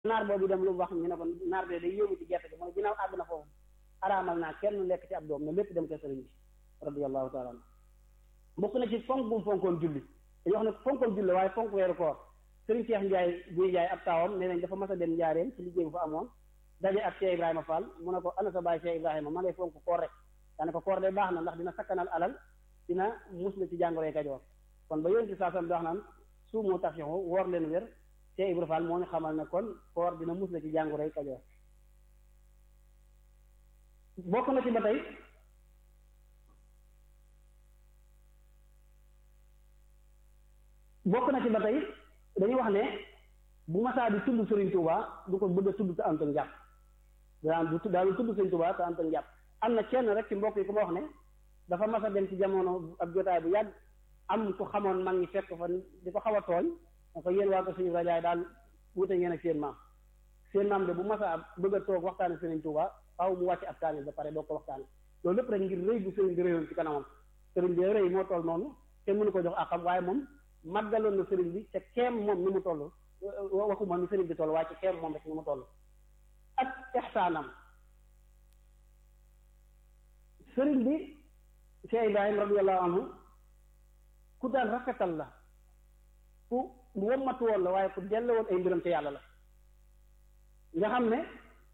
naar boobu dem lu mu wax ñu ne ko naar bee day yóbbu ci gerte gi mu ne ginnaaw àgg na foofu araamal naa kenn lekk ci ab doom ne lépp dem ko sëriñ bi radiyallahu taala anhu bokk na ci fonk bu mu fonkoon julli dañuy wax ne fonkoon julli waaye fonk weeru koor sëriñ Cheikh Ndiaye buy Ndiaye ab taawam nee nañ dafa mas a dem njaareem ci liggéey bu fa amoon daje ak Cheikh Ibrahima Fall mu ne ko ana sa baay Cheikh Ibrahima ma lay fonk koor rek daane ko koor de baax na ndax dina sakkanal alal dina musla ci jàngoroy Kajoor kon ba yéen ci saa sam di wax naan suumu tafixu woor leen wér Cheikh Ibrahima Fall moo ñu xamal ne kon koor dina musla ci jàngoroy Kajoor bokk na ci ba tey bokk na ci ba tey dañuy wax ne bu masaa di tudd Serigne Touba du ko bëgg a tudd te antan njàpp daan du daal tudd Serigne Touba te antan njàpp am na kenn rek ci mbokk yi ku ma wax ne dafa mas a dem ci jamono ab jotaay bu yàgg am ku xamoon mag ñi fekk fa di ko xaw a tooñ da ko yéen waa ko suñu rajaay daal wute ngeen ak seen maam seen maam de bu masaa bëgg a toog waxtaane Serigne Touba faaw mu wàcc ab kaamil ba pare doo ko waxtaane loolu lépp rek ngir rëy bu Serigne bi rëyoon ci kanamam Serigne bi rëy moo toll noonu te mënu ko jox àqam waaye moom màggaloon na sëriñ bi ca keem moom ni mu toll waxuma ni sëriñ bi toll waaye ca keem moom rek ni mu toll ak ixsaanam sëriñ bi Cheikh Ibrahim radiallahu anhu ku daan rafetal la ku wommatu woon la waaye ku delloo woon ay mbiram ca yàlla la nga xam ne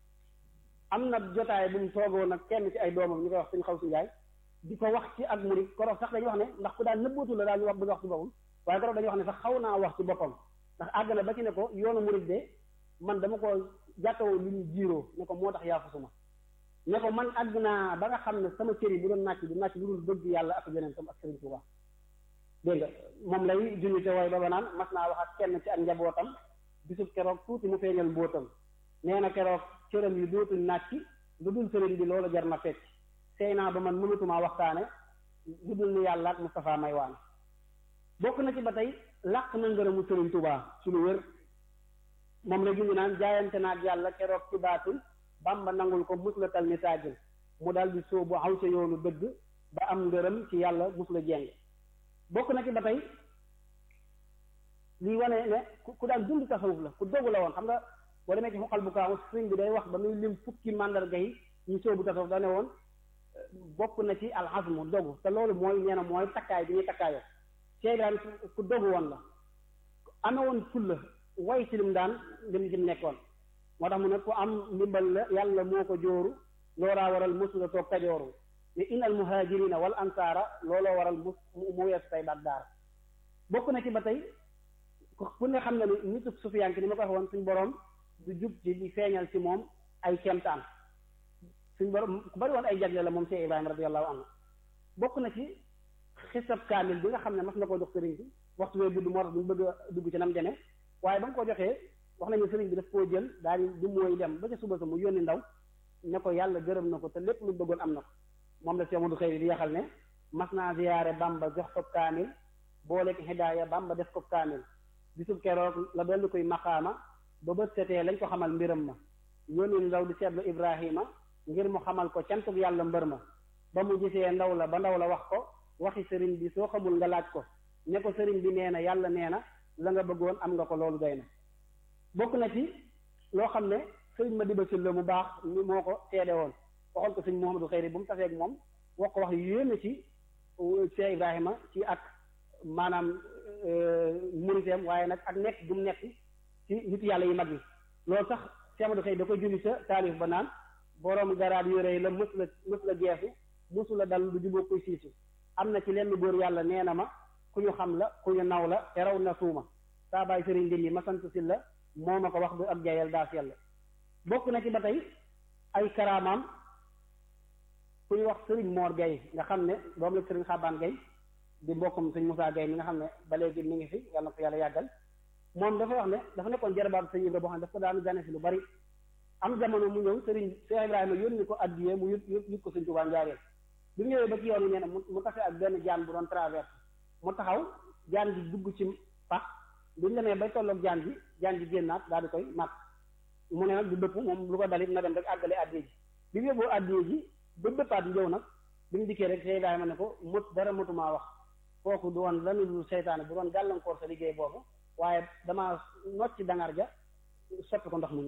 am na jotaay bu mu toogoon ak kenn ci ay doomam ñu koy wax suñu xaw si njaay di ko wax ci ak murid korof sax dañuy wax ne ndax ku daan nëbbootu la daal ñu wax bëgg wax ci boppam waaye keroog dañuy wax ne sax xaw naa wax ci boppam ndax àgg na ba ci ne ko yoonu murid de man dama ko jàkkawoo lu ñu jiiroo ne ko moo tax yaa fasuma ne ko man àgg naa ba nga xam ne sama cër yi bu doon nàcc du nàcc lu dul bëgg yàlla ak yeneen tam ak Sëriñ Tuubaa dégg nga moom lay junni te way ba ba naan mas naa wax ak kenn ci ak njabootam bisub keroog tuuti mu feeñal mbóotam nee na keroog cëram yi dootuñ nàcc lu dul sëriñ bi loolu jar na fecc sey naa ba man mënatumaa waxtaane lu dul ni yàlla ak Moustapha may waan bokk na ci ba tey làq na ngërëmu Sëriñ Tuubaa su lu wér moom la jungi naan jaayante naag yàlla keroog ci baatul Bàmba nangul ko mus la tal ni taajil mu daal di sóobu xaw sa yoonu dëgg ba am ngërëm ci yàlla mus la jeng bokk na ci ba tey lii wane ne ku daan dund tasawuf la ku dogu la woon xam nga boo demee ci xoqal bu kaaw sëriñ bi day wax ba muy lim fukki màndarga yi ñu sóobu tasawuf da ne woon bokk na ci alxasmu dogu te loolu mooy nee na mooy takkaay bi ñuy takkaayoo Cheikh Ibrahima ku dogu woon la amee woon fulla way ci lim daan lim lim nekkoon moo tax mu ne ku am ndimbal la yàlla moo ko jooru looraa waral mosula toog kajooru ne inal muhajirina wal ansaara looloo waral mu mu weesu tay baat daara bokk na ci ba tey ku ne xam ne ni nitu sufiyanke ni ma ko wax woon suñ borom du jub ci di feeñal ci moom ay kemtaan suñ borom ku bari woon ay jagle la moom Cheikh Ibrahima radiyallahu anhu bokk na ci xisab kaamil bi nga xam ne mas na koo jox sëriñ bi waxtu wee gudd moo tax duñ bëgg a dugg ci nam demee waaye ba nga ko joxee wax nañu sëriñ bi daf koo jël daal di du mooy dem ba ca suba sa mu yónni ndaw ne ko yàlla gërëm na ko te lépp lu bëggoon am na ko moom la Cheikh Modou Xëyri di yaxal ne mas naa ziyaare Bamba jox ko kaamil booleeg hidaaya Bamba def ko kaamil bisub keroog la dolli koy maqaama ba bët setee lañ ko xamal mbiram ma yónni ndaw di seetlu Ibrahima ngir mu xamal ko cantuk yàlla mbër ma ba mu gisee ndaw la ba ndaw la wax ko waxi sëriñ bi soo xamul nga laaj ko ne ko sëriñ bi nee na yàlla nee na la nga bëggoon am nga ko loolu doy na bokk na ci loo xam ne sëriñ ma diba sil la mu baax ni moo ko seede woon waxoon ko sëñ Mouhamadou Xeyri bu mu tafeeg moom wax ko wax yu yéeme ci Cheikh Ibrahima ci ak maanaam muriteem waaye nag ak nekk du mu nekk ci nit yàlla yi mag yi loolu sax Cheikh Amadou Xeyri da ko julli sa taalif ba naan borom garaat yu rëy la mës la mës la geesu mësu la dal lu jubóo koy siisu am na ci lenn góor yàlla nee na ma ku ñu xam la ku ñu naw la te raw na suuma saa baay sëriñ dindi ma sant si la moo ma ko wax du ak jayal daas yàlla bokk na ci ba tey ay karaamaam ku ñu wax sëriñ Mor Gaye nga xam ne doom la sëriñ Xabaan Gaye di mbokkum sëñ Moussa Gaye mi nga xam ne ba léegi mi ngi fi yàlla na ko yàlla yàggal moom dafa wax ne dafa nekkoon jarabaatu sëñ Ibra boo xam ne daf ko daanu gane si lu bari am jamono mu ñëw sëriñ Cheikh Ibrahima yónni ko addiyee mu yut yut ko sëñ Tuubaa njaareel bi mu ñëwee ba ci yoon yi nee na mu tase ak benn jaan bu doon traverse mu taxaw jaan ji dugg ci pax bi ñu demee bay tolloog jaan ji jaan ji génnaat daal di koy mat mu ne nag du dëpp moom lu ko dalit na dem rek àggale addiye ji bi mu yóbboo addiye ji ba dëppaat njëw nag bi mu dikkee rek Cheikh Ibrahima ne ko mut dara matumaa wax kooku du woon lanu lu seytaane bu doon gàllankoor sa liggéey boobu waaye dama nocc dangar ja soppi ko ndox mu